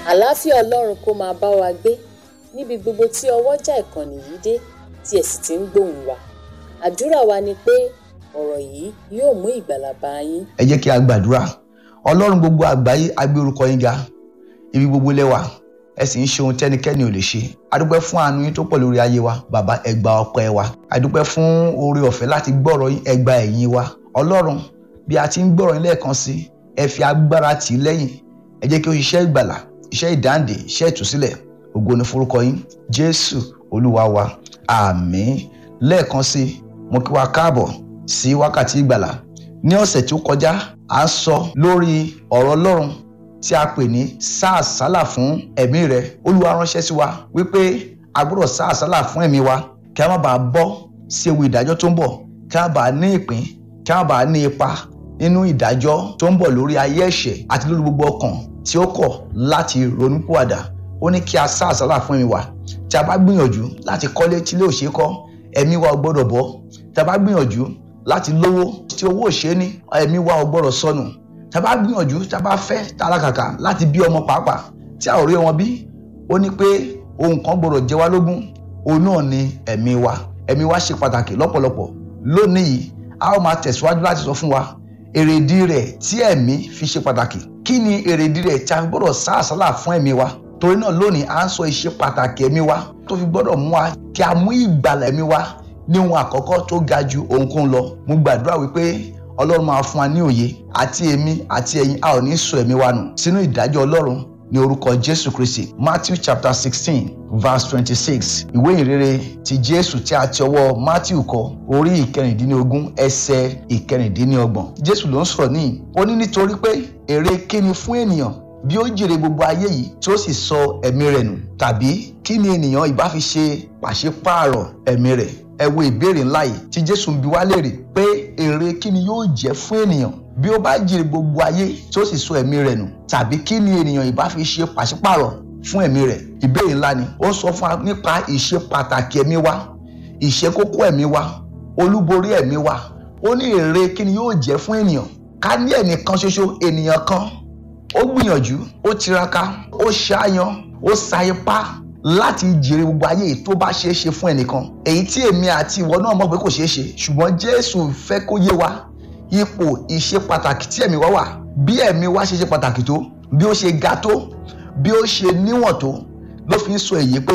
àlàáfíà ọlọ́run kó máa bá wa gbé níbi gbogbo tí ọwọ́jà ìkànnì yìí dé tí ẹ̀ sì ti ń gbóhùn wa àdúrà wa ni pé ọ̀rọ̀ yìí yóò mú ìgbàlà bá yín. ẹ jẹ́ kí a gbàdúrà ọlọ́run gbogbo àgbáyé a gbé orúkọ yín ga ibi gbogbo lẹ́wà ẹ sì ń ṣe ohun tẹ́nikẹ́ni ò lè ṣe a dúpẹ́ fún àánú yín tó pọ̀ lórí ayé wa bàbá ẹ gba ọpẹ́ wa a dúpẹ́ fún oore ọ̀fẹ́ láti gbọ́rọ̀ yín ẹ gba ẹ̀yìn wa ọlọ́run bí a ti ń gbọ́rọ̀ yín lẹ́ẹ̀kan sí ẹ fi agbára tì í lẹ́yìn ẹ jẹ́ kí ó ṣiṣẹ́ ìgbàlà iṣẹ́ ìdáǹdè iṣẹ́ ìtúsílẹ̀ ògo ni forúkọ yín jésù olúwa wa àmín lẹ́ẹ̀kan sí mo kí wa káàbọ̀ sí wákàtí ìgbàlà ní ọ̀sẹ̀ tí ó kọjá à ń sọ lórí ọ̀rọ̀ ọlọ́run tí a pè ní sáàsálà fún ẹ̀mí rẹ olúwa ránṣẹ́ sí wa wípé a gbọ́dọ̀ sáàsálà fún ẹ̀mí wa kí a má bàa bọ́ sí ewu ìdájọ́ tó ń bọ̀ kí a má bàa ní ìpín kí a má bàa ní ipa nínú ìdájọ́ tó ń bọ̀ lórí ayé ẹ̀ṣẹ̀ àti lórí gbogbo ọkàn tí ó kọ̀ láti ronúpìwàdà ó ní kí a sáàsálà fún ẹ̀mí wa tí a bá gbìyànjú láti kọ́lé tí ilé òṣè kọ́ ẹ̀mí wa ò gbọ́dọ̀ bọ́ tí a bá gbìyànjú láti lówó tí owó òṣè ní ẹ̀mí wa ò gbọ́dọ̀ sọnù tá a bá gbìyànjú tá a bá fẹ́ tálákàkà láti bí ọmọ pàápàá tí a ò rí wọn bí ó ní pé ohun kan gbọ́dọ̀ jẹ wá lógún òun náà ni ẹ̀mí wa ẹ̀mí wa ṣe pàtàkì lọ́pọ̀lọpọ̀ lónìí yìí a ó máa tẹ̀síwájú láti sọ fún wa èrèdí rẹ̀ tí ẹ̀mí fi ṣe pàtàkì kí ni èrèdí rẹ̀ tí a fi gbọ́dọ̀ sá àsálà fún ẹ̀mí wa torí náà lónìí à ń sọ ìṣe pàtàkì ẹ̀mí wa tó fi gbọ́dọ̀ mú wa kí a mú ìgbàlà ẹ̀mí wa ní ohun àkọ́kọ́ tó ga ju ohunkóhun lọ mo gbàdúrà wípé ọlọ́run máa fún wa ní òye àti èmi àti ẹ̀yin a ò ní sọ ẹ̀mí wa nù sínú ìdájọ́ ọlọ́run ní orúkọ jésù kristi matthew chapter sixteen verse twenty-six ìwé ìrere ti jésù tí a ti ọwọ́ matthew kọ orí ìkẹrìndínlógún ẹsẹ̀ ìkẹrìndínlọ́gbọ̀n jésù ló ń sọ̀rọ̀ níyì ó ní nítorí pé èrè kíni fún ènìyàn bí ó jèrè gbogbo ayé yìí tí ó sì sọ ẹ̀mí rẹ̀ nù tàbí kí ni ènìyàn ìbá fi ṣe pàṣípààrọ̀ ẹ̀mí rẹ̀ ẹ wo ìbéèrè ńlá yìí tí jésù ń bi wá léèrè pé èrè kí ni yóò jẹ́ fún ènìyàn bí ó bá jèrè gbogbo ayé tí ó sì sọ ẹ̀mí rẹ̀ nù tàbí kí ni ènìyàn ìbá fi ṣe pàṣípààrọ̀ fún ẹ̀mí rẹ̀ ìbéèrè ńlá ni ó ń sọ fún wa nípa ìṣe pàtàkì ẹ̀mí wa ìṣe kókó ẹ̀mí wa olúborí ẹ̀mí wa ó ní èrè kí ni yóò jẹ́ fún ènìyàn ká ní ẹnìkan ṣoṣo ènìyàn kan ó gbìyànjú ó tiraka ó ṣáyan ó sa ipá láti jèrè gbogbo ayé yìí tó bá ṣeé ṣe fún ẹnìkan èyí tí èmi àti ìwọ náà mọ̀ pé kò ṣeé ṣe ṣùgbọ́n jésù fẹ́ kó yé wa ipò ìṣe pàtàkì tí ẹ̀mí wa wà bí ẹ̀mí wa ṣe ṣe pàtàkì tó bí ó ṣe ga tó bí ó ṣe níwọ̀n tó ló fi ń sọ èyí pé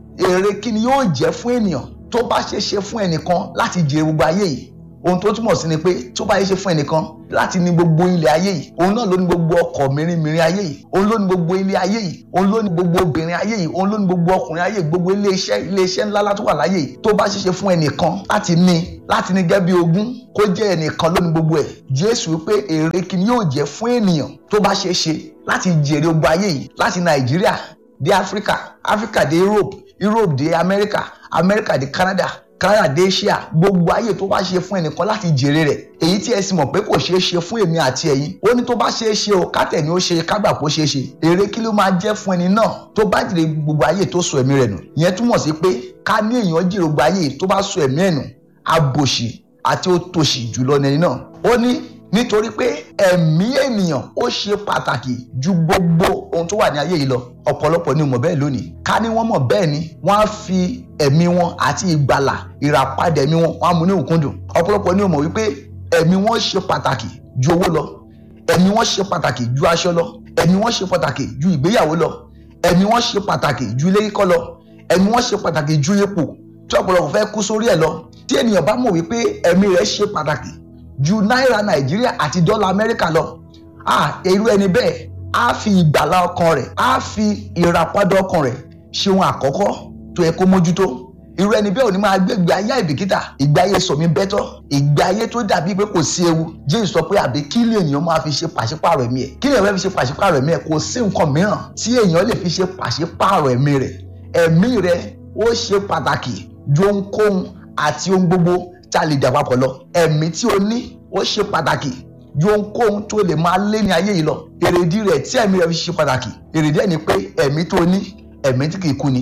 èrè kí ni yóò jẹ́ fún ènìyàn tó bá ṣeé ṣe fún ẹnìkan láti jèrè gbogbo ayé yìí ohun tó túmọ̀ sí ni pé tó bá yẹ ṣe fún ẹnìkan láti ní gbogbo ilẹ̀ ayé yìí òun náà ló ní gbogbo ọkọ̀ mìíràn ayé yìí òun ló ní gbogbo ilé ayé yìí òun ló ní gbogbo obìnrin ayé yìí òun ló ní gbogbo ọkùnrin ayé yìí gbogbo ilé iṣẹ́ ilé iṣẹ́ ńlá tó wà láyé yìí tó bá ṣe ṣe fún ẹnìkan láti ní láti ní gẹ́gẹ́ bí ogún kó jẹ́ ẹnìkan ló ní gbogbo ẹ̀ Jésù wípé èrè kí ni yóò jẹ́ fún ènìyàn tó bá ṣe ṣe láti jèrè gbogbo ayé yìí láti Nàìjíríà dé Áfíríkà Áfíríkà dé Europe Europe dé Amẹ́ríkà Amẹ́ríkà dé Canada Canada dé Asia gbogbo ayé tó bá ṣe fún ẹnìkan láti jèrè rẹ̀ èyí tí ẹ sì mọ̀ pé kò ṣeé ṣe fún èmi àti ẹ̀yin ó ní tó bá ṣeé ṣe o kátẹ̀ ni ó ṣe kágbà kó ṣeé ṣe èrè kí ló máa jẹ́ fún ẹni náà tó bá jèrè gbogbo ayé tó sọ ẹ̀mí rẹ̀ nù ìyẹn túmọ̀ sí pé ká ní èèyàn jèrè gbogbo ayé tó bá sọ ẹ̀mí ẹ̀ nù abòṣì àti òtòṣì jùlọ nẹni náà ó ní nítorí pé ẹ̀mí ènìyàn ó ṣe pàtàkì ju gbogbo ohun tó wà ní ayé yìí lọ ọ̀pọ̀lọpọ̀ ni mọ̀ bẹ́ẹ̀ lónìí ká ní wọ́n mọ̀ bẹ́ẹ̀ ni wọ́n á fi ẹ̀mí wọn àti ìgbàlà ìràpadà ẹ̀mí wọn wọ́n á mú ní òkúndùn ọ̀pọ̀lọpọ̀ ni mọ̀ wípé ẹ̀mí wọn ṣe pàtàkì ju owó lọ ẹ̀mí wọn ṣe pàtàkì ju aṣọ lọ ẹ̀mí wọn ṣe pàtàkì ju ìgbéyàwó lọ ẹ̀mí wọn ṣe pàtàkì ju ilé kíkọ́ lọ ẹ̀mí wọn ṣe pàtàkì ju ipò tí ọ̀pọ̀lọpọ̀ fẹ́ kú sórí ẹ̀ lọ tí ènìyàn bá mọ̀ wípé ẹ̀mí rẹ̀ ṣe pàtàkì ju náírà nàìjíríà àti dọ́là amẹ́ríkà lọ ah irú ẹni bẹ́ẹ̀ á fi ìgbàlá ọkàn rẹ̀ á fi ìràpadà ọkàn rẹ̀ ṣe ohun àkọ́kọ́ tó yẹ kó mójútó irú ẹni bẹ́ẹ̀ ò ní máa gbé ìgbé ayé àìbìkítà ìgbé ayé sọ̀mí bẹ́tọ̀ ìgbé ayé tó dàbí pé kò sí ewu jésù sọ pé àbí kí lè ènìyàn máa fi ṣe pàṣípààrọ̀ ẹ̀mí ẹ̀ kí lè èèyàn fi ṣe pàṣípààrọ̀ ẹ̀mí ẹ̀ kò sí nǹkan mìíràn tí èèyàn lè fi ṣe pàṣípààrọ̀ ẹ̀mí rẹ̀ ẹ̀mí rẹ̀ ó ṣe pàtàkì ju ohunkóhun àti ohun gbogbo tá a lè dà papọ̀ lọ ẹ̀mí tí o ní ó ṣe pàtàkì ju ohunkóhun tó lè máa lé ní ayé yìí lọ èrèdí rẹ̀ tí ẹ̀mí rẹ̀ fi ṣe pàtàkì èrèdí ẹ̀ ni pé ẹ̀mí tó ní ẹ̀mí tí kìí kú ni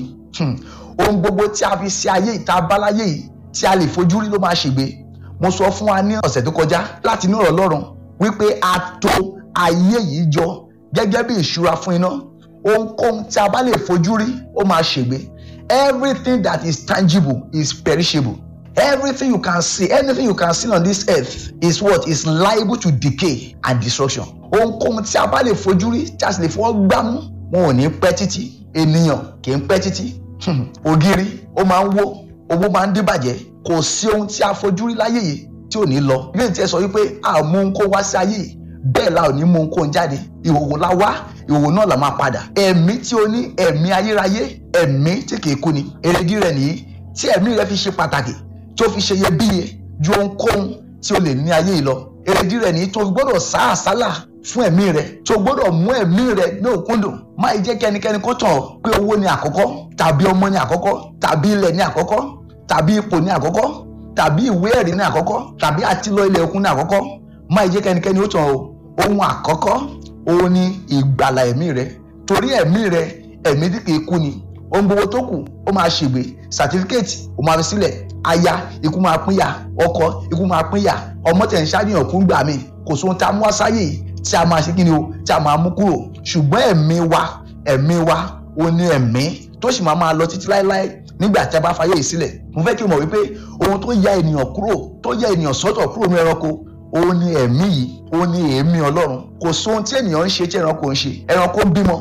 ohun gbogbo tí a fi ṣe ayé ìta báláyé yìí tí a lè fojú rí ló máa ṣègbè mo sọ fún wa ní ọ̀sẹ̀ tó kọjá láti inú ọ̀rọ̀ Ọlọ́run wípé a tò ayé yìí jọ gẹ́gẹ́ bí ìṣúra fún iná ohunkóhun tí a bá lè fojú rí ó máa ṣègbé everything that is tangible is perishable everything you can see anything you can see on this earth is what is liable to decay and destruction ohunkóhun tí a bá lè fojú rí tí a sì lè fọwọ́ gbámú wọn ò ní pẹ́ títí ènìyàn kì í pẹ́ títí ògiri ó máa ń wó owó máa ń dìbàjẹ́ kò sí ohun tí a fojú rí láyé yìí tí ò ní lọ ilé tí ẹ sọ wípé a mú ohun kó wá sí ayé yìí bẹ́ẹ̀ la ò ní mú ohun kó ń jáde ìhòòhò la wá ìhòòhò náà la máa padà ẹ̀mí tí o ní ẹ̀mí ayérayé ẹ̀mí tí kìí kú ni èrèdí rẹ̀ nìyí tí ẹ̀mí rẹ̀ fi ṣe pàtàkì tí ó fi ṣe iyebíye ju ohunkóhun tí o lè ní ayé yìí lọ èrèdí rẹ̀ nìyí tó gbọ́dọ̀ sá àsálà fún ẹ̀mí rẹ̀ tó gbọ́dọ̀ mú ẹ̀mí rẹ̀ ní òkúndùn má jẹ́ kí ẹnikẹ́ni kó tàn ọ́ pé owó ni àkọ́kọ́ tàbí ọmọ ni àkọ́kọ́ tàbí ilẹ̀ ni àkọ́kọ́ tàbí ipò ni àkọ́kọ́ tàbí ìwé ẹ̀rí ní àkọ́kọ́ tàbí àtilọ ilẹ̀ òkun ní àkọ́kọ́ má jẹ́ kí ẹnikẹ́ni ó tàn ọ́ ohun àkọ́kọ́ òun ni ìgbàlà ẹ̀mí rẹ torí ẹ̀mí rẹ ẹ̀mí tí kìí kú ni ohun gbogbo tó kù ó máa ṣègbè sàtífíkẹ́ẹ̀tì ó máa fi sílẹ̀ aya ikú máa pínyà ọkọ ikú máa pínyà ọmọ tẹ̀ ń ṣàníyàn kú gbà mí kò sóhun tá a mú wá sáyè yìí tí a máa ṣe kí ni o tí a máa mú kúrò ṣùgbọ́n ẹ̀mí wa ẹ̀mí wa ó ní ẹ̀mí tó sì máa máa lọ títí láéláé nígbà tí a bá fayé yìí sílẹ̀ mo fẹ́ kí o mọ̀ wípé ohun tó ya ènìyàn kúrò tó ya ènìyàn sọ́tọ̀ kúrò ní ẹranko òun ni ẹ̀mí yìí òun ni èémí ọlọ́run kò sóhun tí ènìyàn ń ṣe tí ẹranko ń ṣe ẹranko ń bímọ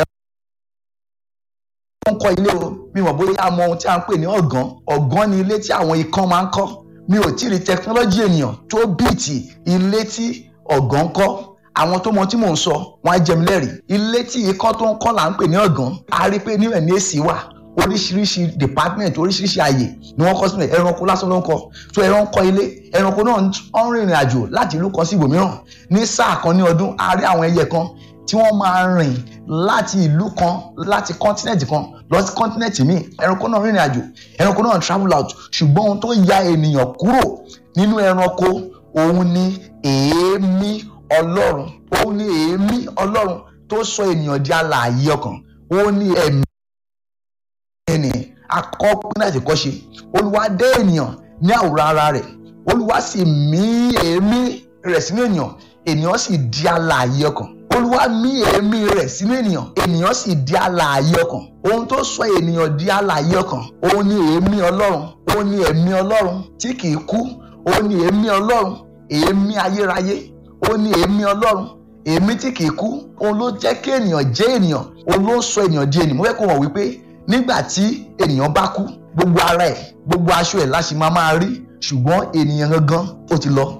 ẹranko ń kọ́ ilé o mi mọ̀ bóyá a mọ ohun tí a ń pè ní ọ̀gán ọ̀gán ni ilé tí àwọn ikán máa ń kọ́ mi ò tí ì rí tẹkinọ́lọ́jì ènìyàn tó bíìtì ilé tí ọ̀gán kọ́ àwọn tó mọ tí mò ń sọ wọn á jẹmi lẹ́rìí ilé tí ikán tó ń kọ́ là ń pè ní ọ̀gán a rí pé níbẹ̀ ní èsì wà oríṣiríṣi department oríṣiríṣi àyè ni wọ́n kọ́ sílẹ̀ ẹranko lásán ló ń kọ́ so ẹran kọ́ ilé ẹranko náà ń rìnrìn àjò láti ìlú kan sí ibòmíràn ní sáà kan ní ọdún a rí àwọn ẹyẹ kan tí wọ́n máa rìn láti ìlú kan láti continent kan lọ sí continent míì ẹranko náà rìnrìn àjò ẹranko náà travel out ṣùgbọ́n ohun tó ya ènìyàn kúrò nínú ẹranko òun ni èémí ọlọ́run òun ni èémí ọlọ́run tó sọ ènìyàn di alààyè ọkàn òun ni ẹ̀mí ẹni akọ́pẹ́ láti kọ́ ṣe olúwa dé ènìyàn ní àwòrán ara rẹ̀ olúwa sì mí èémí rẹ̀ sínú ènìyàn ènìyàn sì di alààyè ọkàn olúwa mí èémí rẹ̀ sínú ènìyàn ènìyàn sì di alààyè ọkàn ohun tó sọ ènìyàn di alààyè ọkàn òun ni èémí ọlọ́run òun ni ẹ̀mí ọlọ́run tí kìí kú òun ni èémí ọlọ́run èémí ayérayé òun ni èémí ọlọ́run èémí tí kìí kú òun ló jẹ́ kí ènìyàn jẹ́ ènìyàn òun ló ń sọ ènìyàn di ènìyàn mo fẹ́ kó mọ̀ wípé nígbà tí ènìyàn bá kú gbogbo ara ẹ̀ gbogbo aṣọ ẹ̀ láti máa máa rí ṣùgbọ́n ènìyàn gangan ó ti lọ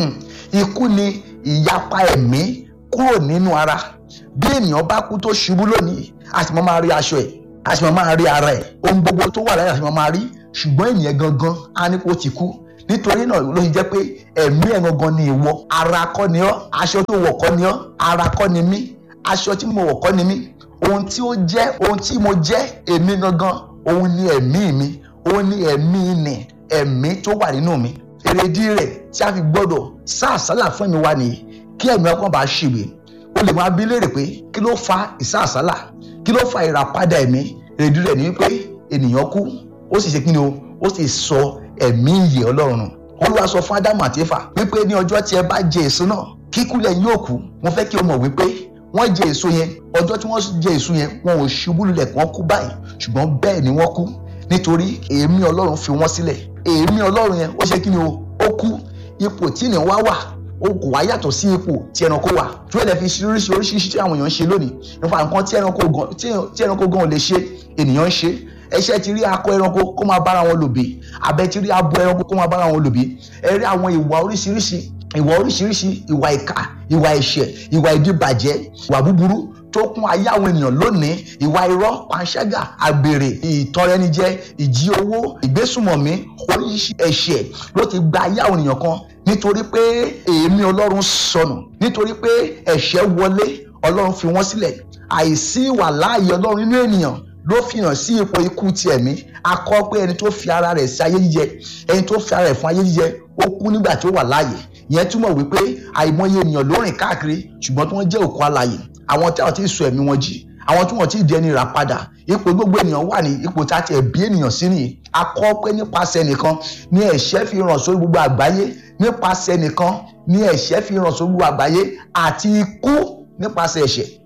ikú ni ìyapa ẹ̀mí kúrò nínú ara bí ènìyàn bá kú tó ṣubú lónìí a sì máa máa rí aṣọ ẹ̀ a sì máa máa rí ara ẹ̀ ohun gbogbo tó wà láyé a sì máa máa rí ṣùgbọ́n ènìyàn gangan á ní kó ti kú nítorí náà ló ṣe jẹ́ pé ẹ̀mí ẹ̀ gangan ni ìwọ ara kọ́ ni ọ́ aṣọ tó wọ̀ kọ́ ni ọ́ ara kọ́ ni mí aṣọ tí mo wọ̀ kọ́ ni mí ohun tí ó jẹ́ ohun tí mo jẹ́ èmi gangan òun ni ẹ̀mí mi òun ni ẹ̀mí nì ẹ̀mí tó wà nínú mi èrèdí rẹ̀ tí a fi gbọ́dọ̀ sáàsálà fún ẹ̀mí wa nìyí kí ẹ̀mí ọkàn bá ṣègbè o lè máa bí léèrè pé kí ló fa ìsáàsálà kí ló fa ìràpadà ẹ̀mí èrèdí rẹ̀ ni wípé ènìyàn kú ó sì ṣe kí ni o ó sì sọ ẹ̀mí ìyè ọlọ́run nù olúwa sọ fún ádámù àti éfà wípé ní ọjọ́ tí ẹ bá jẹ èso náà kíkú lẹ́yìn yóò kú mo fẹ́ kí o mọ̀ wípé wọ́n jẹ èso yẹn ọjọ́ tí wọ́n jẹ èso yẹn wọn ò ṣubú lulẹ̀ kí wọ́n kú báyìí ṣùgbọ́n bẹ́ẹ̀ ni wọ́n kú nítorí èémí ọlọ́run fi wọ́n sílẹ̀ èémí ọlọ́run yẹn ó ṣe kí ni o ó kú ipò tí ènìyàn wá wà ó kò wá yàtọ̀ sí ipò tí ẹranko wà tí wọ́n lè fi oríṣiríṣi oríṣiríṣi tí àwọn èèyàn ń ṣe lónìí nípa nǹkan tí ẹranko gan tí ẹranko gan ò lè ṣe ènìyàn ń ṣe ẹṣẹ ti rí akọ ẹranko kó máa bára wọn lòbí abẹ ti rí abo ẹranko kó máa bára wọn lòbí ẹ rí àwọn ìwà oríṣiríṣi ìwà oríṣiríṣi ìwà ìkà ìwà ẹ̀ṣẹ̀ ìwà ìdíbàjẹ́ ìwà búburú tó kún ayé àwọn ènìyàn lónìí ìwà irọ́ panṣágà àgbèrè ìtọrẹnijẹ ìjí owó ìgbésùmọ̀mí oríṣiríṣi ẹ̀ṣẹ̀ ló ti gba ayé àwọn ènìyàn kan nítorí pé èémí ọlọ́run sọnù nítorí pé ẹ̀ṣẹ̀ wọlé ọlọ́run fi wọ́n sílẹ̀ àìsí ìwà láàyè ọlọ́run nínú ènìyàn ló fi hàn sí ipò ikú ti ẹ̀mí a kọ pé ẹni tó fi ara rẹ̀ sí ayé jíjẹ ẹni tó fi ara rẹ̀ fún ayé jíjẹ ó kú nígbà tí ó wà láàyè ìyẹn túmọ̀ wípé àìmọye ènìyàn ló rìn káàkiri ṣùgbọ́n tí wọ́n jẹ́ òkú alààyè àwọn tí àwọn tí ì sọ ẹ̀mí wọn jí àwọn tí wọ́n ti di ẹni rà padà ipò gbogbo ènìyàn wà ní ipò tí a ti ẹ̀bí ènìyàn sí nìyí a kọ pé nípasẹ̀ nìkan ní ẹ̀ṣẹ̀ fi ràn sórí gbogbo àgbáyé nípasẹ̀ nìkan ní ẹ̀ṣẹ̀ fi ràn sórí gbogbo àgbáyé àti ikú nípasẹ̀ ẹ̀ṣẹ̀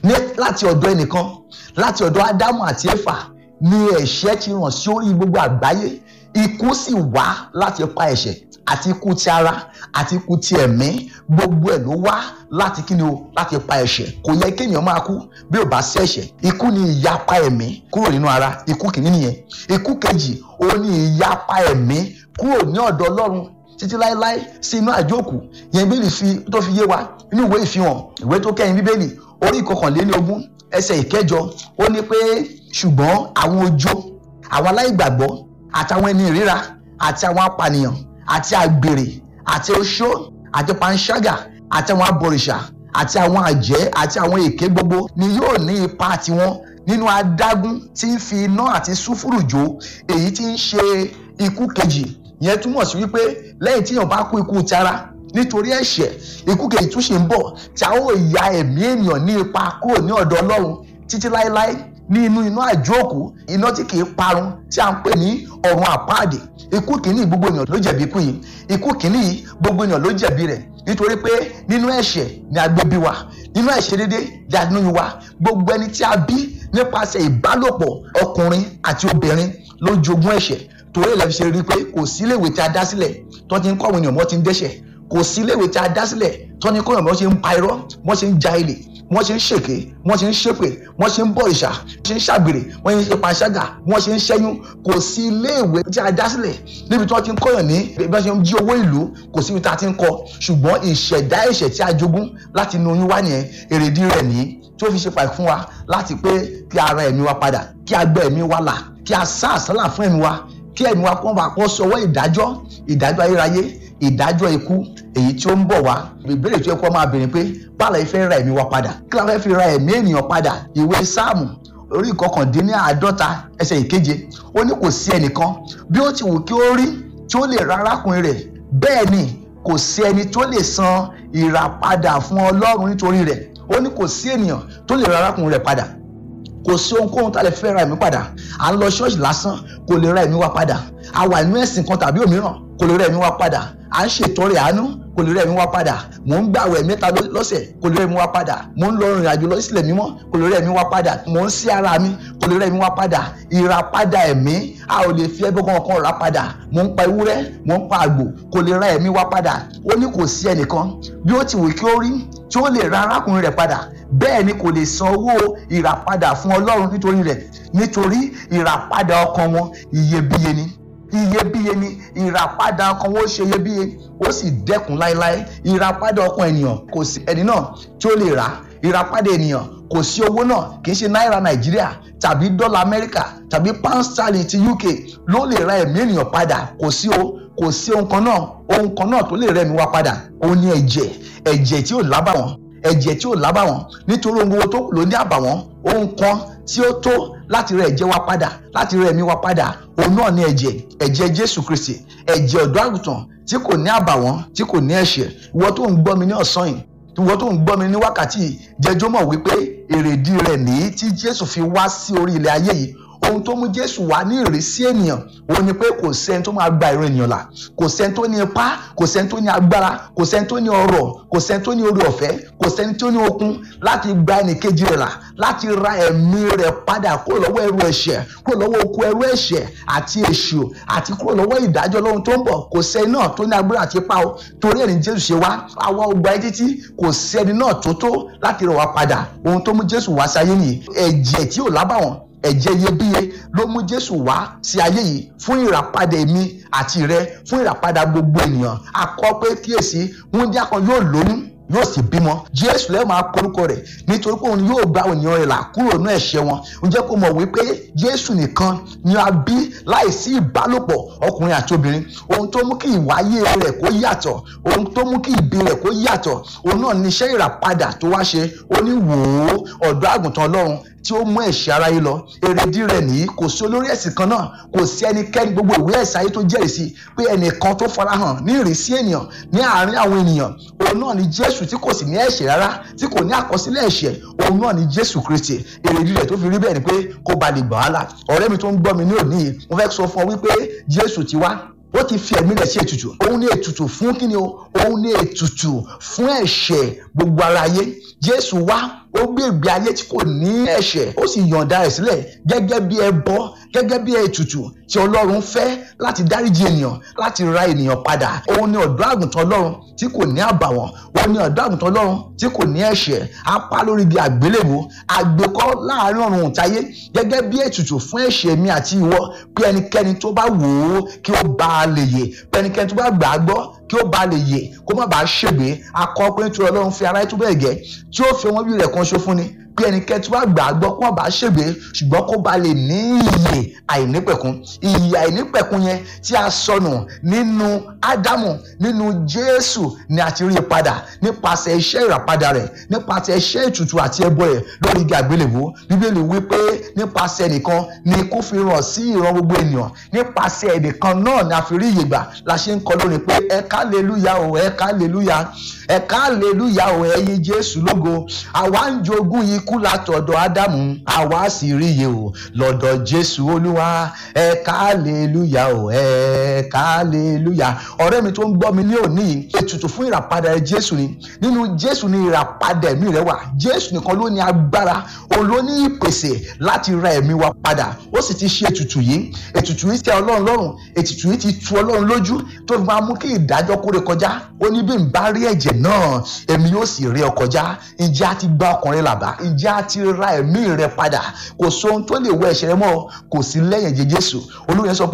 ní láti ọ̀dọ̀ ẹnìkan láti ọ̀dọ̀ ádámù àti éfà ni ẹ̀ṣẹ̀ ti ràn sí orí gbogbo àgbáyé ikú sì wá láti pa ẹ̀ṣẹ̀ àti ikú ti ara àti ikú ti ẹ̀mí gbogbo ẹ̀ ló wá láti kí ni o láti pa ẹ̀ṣẹ̀ kò yẹ kéèyàn máa kú bí ò bá sí ẹ̀ṣẹ̀ ikú ni ìyapa ẹ̀mí kúrò nínú ara ikú kìíní nìyẹn ikú kejì ó ní ìyapa ẹ̀mí kúrò ní ọ̀dọ̀ ọlọ́run títí láéláé sí inú àjókù yẹn bíbélì fi tó fi yé wa nínú ìwé ìfihàn ìwé tó kẹ́yìn bíbélì orí ìkọkànléníogún ẹsẹ̀ ìkẹjọ ó ní pé ṣùgbọ́n àwọn ojo àwọn aláìgbàgbọ́ àtàwọn ẹni ìríra àti àwọn apànìyàn àti àgbèrè àti oṣó àti panṣágà àti àwọn abọ̀rìṣà àti àwọn àjẹ́ àti àwọn èké gbogbo ni yóò ní ipa tiwọn nínú adágún tí ń fi iná àti súfúrù jó èyí tí ń ṣe ikú kejì yẹn túmọ̀ sí wípé lẹ́yìn tí èèyàn bá kú ikú tara nítorí ẹ̀ṣẹ̀ ikú kejì tún ṣe ń bọ̀ tí a ó ya ẹ̀mí ènìyàn ní ipa kúrò ní ọ̀dọ̀ ọlọ́run títí láéláé ní inú iná àjóòkú iná tí kìí parun tí a ń pè ní ọ̀run àpáàdé ikú kìíní gbogbo ènìyàn ló jẹ̀bi ikú yìí ikú kìíní yìí gbogbo ènìyàn ló jẹ̀bi rẹ̀ nítorí pé nínú ẹ̀ṣẹ̀ ni a gbé bí wa nínú ẹ̀ṣẹ̀ dédé ni a nínú wa gbogbo ẹni tí a bí nípasẹ̀ ìbálòpọ̀ ọkùnrin àti obìnrin ló jogún ẹ̀ṣẹ̀ torí ẹ̀ lẹ́fi ṣe rí i pé kò sí iléèwé tí a dá sílẹ̀ tó ti ń kọ́ àwọn ènìyàn wọ́n ti ń dẹ́ṣẹ̀ kò sí iléèwé tí a dá sílẹ̀ tó ní kọ́ àwọn ènìyàn wọ́n ṣe ń pa irọ́ wọ́n ṣe ń ja ilé wọ́n ṣe ń ṣèké wọ́n ṣe ń ṣépè wọ́n ṣe ń bọ ìṣà wọ́n ṣe ń ṣàgbèrè wọ́n ṣe ń ṣe panṣágà wọ́n ṣe ń ṣẹ́yún kò sí iléèwé tí a dá sílẹ̀ níbi tí wọ́n ti ń kọ́yàn ní bí wọ́n ṣe ń jí owó ìlú kò síbi tí a ti ń kọ́ ṣùgbọ́n ìṣẹ̀dá ẹ̀ṣẹ̀ tí a jogún láti inú oyún wá nìyẹn èrèdí rẹ̀ nìyí tí ó fi ṣe pàì fún wa láti pé kí ara ẹ̀mí wa padà kí a gbẹ́ ẹ̀mí wa là kí a sá àsálà fún ẹ̀mí wa kí ẹ̀mí wa kọ́ bá kọ́ sọwọ́ ìdájọ́ ìdájọ́ ayérayé ìdájọ́ ikú èyí tí ó ń bọ̀ wá ìbéèrè tí ó kọ́ máa béèrè pé báàlà ìfẹ́ ra ẹ̀mí wa padà kí la fẹ́ fi ra ẹ̀mí ènìyàn padà ìwé sáàmù orí ìkọkàndínláàádọ́ta ẹsẹ̀ ìkeje ó ní kò sí ẹnìkan bí ó ti wù kí ó rí tí ó lè ra arákùnrin rẹ̀ bẹ́ẹ̀ ni kò sí ẹni tó lè san ìràpadà fún ọlọ́run nítorí rẹ̀ ó ní kò sí ènìyàn tó lè ra arákùnrin rẹ̀ padà kò sí ohunkóhun tá a lè fẹ́ ra ẹ̀mí padà à ń lọ ṣọ́ọ̀ṣì lásán kò lè ra ẹ̀mí wa padà a wà nínú ẹ̀sìn kan tàbí òmíràn kò lè ra ẹ̀mí wa padà à ń ṣètọrẹ àánú kò lè ra ẹ̀mí wa padà mò ń gbàwẹ̀ mẹ́ta lọ́sẹ̀ kò lè ra ẹ̀mí wa padà mò ń lọ rìnrìn àjò lọ sílẹ̀ mímọ́ kò lè ra ẹ̀mí wa padà mò ń sí ara mi kò lè ra ẹ̀mí wa padà ìràpadà ẹ̀mí a ò lè fi ẹbí kankan rà padà mò ń pa ewúrẹ́ mò ń pa àgbò kò lè ra ẹ̀mí wa padà ó ní kò sí ẹnìkan bí ó ti wù kí ó rí tí ó lè ra arákùnrin rẹ̀ padà bẹ́ẹ̀ ni kò lè san owó ìràpadà fún ọlọ́run nítorí rẹ̀ nítorí ìràpadà ọkàn wọn iyebíye ni iyebíye ni ìràpadà ọkàn wọn ó ṣe iyebíye ó sì dẹ́kun láéláé ìràpadà ọkàn ènìyàn kò sí ẹni náà tí ó lè rà ìràpadà ènìyàn kò sí owó náà kì í ṣe náírà nàìjíríà tàbí dọ́là amẹ́ríkà tàbí pound sterling ti uk ló lè ra ẹ̀mí ènìyàn padà kò sí o kò sí ohun kan náà ohun kan náà tó lè rẹ̀mí wa padà òun ni ẹ̀jẹ̀ ẹ̀jẹ̀ tí ò lábàwọ́n ẹ̀jẹ̀ tí ò lábàwọ́n nítorí ohun gbogbo tó lò ní àbàwọ́n ohun kan tí ó tó láti rẹ ẹ̀jẹ̀ wa padà láti rẹ ẹ̀mí wa padà òun náà ni ẹ̀jẹ̀ ẹ̀jẹ̀ jésù kristi ẹ̀jẹ̀ ọ̀dọ́ àgùntàn tí kò ní àbàwọ́n tí kò ní ẹ̀ṣẹ̀ ìwọ tó ń gbọ́ mi ní ọ̀sán yìí ìwọ tó ń gbọ́ mi ní wákàtí yìí jẹjọ́ mọ̀ wípé èrèdí rẹ̀ nìyí tí jésù fi wá sí orí ilẹ̀ ayé yìí ohun tó mú jésù wá ní ìrísí ènìyàn òun ni pé kò sẹ́ni tó máa gba ìran ènìyàn là kò sẹ́ni tó ní ipá kò sẹ́ni tó ní agbára kò sẹ́ni tó ní ọrọ̀ kò sẹ́ni tó ní orí ọ̀fẹ́ kò sẹ́ni tó ní okun láti gba ẹnìkejì rẹ̀ là láti ra ẹ̀mí rẹ̀ padà kúrò lọ́wọ́ ẹrù ẹ̀ṣẹ̀ kúrò lọ́wọ́ oko ẹrù ẹ̀ṣẹ̀ àti èṣù àti kúrò lọ́wọ́ ìdájọ́ lọ́hun tó ń bọ̀ kò sẹ́ni náà tó ní agbára àti ipá o torí ẹni jésù ṣe wá àwa ọgbà ẹ títí kò sẹ́ni náà tó tó láti rẹ̀ wá padà ohun tó mú jésù wá sáyé nìyí ẹ̀jẹ̀ tí ò lábàwọ́n ẹ̀jẹ̀ iyebíye ló mú jésù wá sí ayé yìí fún ìràpadà èmi àti rẹ fún ìràpadà gbogbo ènìyàn akọ pé kíyèsí wúndíá kan yóò lóyún yóò sì bímọ jésù lẹ́yìn máa korúkọ rẹ̀ nítorí pé òun yóò gba ènìyàn rẹ̀ là kúrò ní ẹ̀ṣẹ̀ wọn ǹjẹ́ kó mọ̀ wípé jésù nìkan ni a bí láìsí ìbálòpọ̀ ọkùnrin àti obìnrin ohun tó mú kí ìwáyé rẹ̀ kó yàtọ̀ ohun tó mú kí ìbí rẹ̀ kó yàtọ̀ òun náà ní iṣẹ́ ìràpadà tó wá ṣe ó ní wò ó ọ̀dọ́ àgùntàn ọlọ́run tí ó mú ẹ̀ṣẹ̀ aráyé lọ èrèdí rẹ̀ nìyí kò sí olórí ẹ̀sìn kan náà kò sí ẹnikẹ́ni gbogbo ìwé ẹ̀sìn ayé tó jẹ́rìí sí pé ẹnìkan tó farahàn ní ìrísí ènìyàn ní àárín àwọn ènìyàn òun náà ni jésù tí kò sì ní ẹ̀ṣẹ̀ rárá tí kò ní àkọsílẹ̀ ẹ̀ṣẹ̀ òun náà ni jésù kristi èrèdí rẹ̀ tó fi rí bẹ́ẹ̀ ni pé kó ba lè gbà á là ọ̀rẹ́ mi tó ń gbọ́ mi ní òní yìí mo fẹ́ sọ fún ọ wípé jésù ti wá ó ti fi ẹ̀mí rẹ̀ sí ètùtù òun ní ètùtù fún kíni o òun ní ètùtù fún ẹ̀ṣẹ̀ gbogbo ara ayé jésù wá ó gbé ìgbé ayé tí kò ní ẹ̀ṣẹ̀ ó sì yọ̀ǹda rẹ̀ sílẹ̀ gẹ́gẹ́ bí ẹbọ gẹ́gẹ́ bí ètùtù tí ọlọ́run fẹ́ láti dáríji ènìyàn láti ra ènìyàn padà òun ni ọ̀dọ́ àgùntàn ọlọ́run tí kò ní àbàwọ́n òun ni ọ̀dọ́ àgùntàn ọlọ́run tí kò ní ẹ̀ṣẹ̀ apá lórí igi àgbélébùú àgbékọ́ láàrin ọ̀run òǹtayé gẹ́gẹ́ bí ètùtù fún ẹ̀ṣẹ̀ mi àti ìwọ bí ẹnikẹ́ni tó bá wò ó kí ó bá a lè yè bí ẹnikẹ́ni tó bá gbà á gbọ́ kí ó bá a lè yè kó má bàa ṣègbé akọ pé nítorí ọlọ́run fi aráyé tó bẹ́ẹ̀ gẹ́ tí ó fi ọmọ bí rẹ̀ kan ṣo fún ni bí ẹnikẹ́ni tó bá gbà á gbọ́ kó má bàa ṣègbé ṣùgbọ́n kó bá lè ní ìyè àìnípẹ̀kun ìyè àìnípẹ̀kun yẹn tí a sọnù nínú ádámù nínú jésù ni a ti rí i padà nípasẹ̀ iṣẹ́ ìràpadà rẹ̀ nípasẹ̀ iṣẹ́ ètùtù àti ẹbọ rẹ̀ lórí igi àgbélébùú bíbélì wí pé nípasẹ̀ ẹnìkan ni kó fi ràn sí ìran gbogbo ènìyàn nípasẹ̀ ẹnìkan náà ni a fi rí ìyè gbà la ṣe ń kọ lónìí pé ẹ̀ka aleluya o ẹ̀ka aleluya ẹ̀ka aleluya o ẹ̀yin jésù lógo àwa ń jogún ikú látọ̀dọ̀ ádámù àwa sì rí iye o lọ́dọ̀ jésù olúwa ẹ̀ka aleluya o ẹ̀ka aleluya ọ̀rẹ́ mi tó ń gbọ́ mi ní òní yìí ètùtù fún ìràpadà ẹ jésù ni nínú jésù ni ìràpadà ẹ̀mí rẹ wà jésù nìkan ló ní agbára òun ló ní ìpèsè láti ra ẹ̀mí wa padà ó sì ti ṣe ètùtù yìí ètùtù yìí tẹ́ ọlọ́run lọ́rùn ètùtù yìí ti tu ọlọ́run lójú tó fi máa mú kí ìdájọ́ kórè kọjá ó ní bí n bá rí ẹ̀jẹ̀ náà èmi yóò sì rí ọ kọjá ǹjẹ́ a ti gba ọkùnrin làbá ǹjẹ́ a ti ra ẹ̀mí rẹ padà kò sóhun tó lè wọ ẹ̀ṣẹ̀ rẹ mọ́ kò sí lẹ́yìn ẹ̀jẹ̀ jésù olóyè sọ pé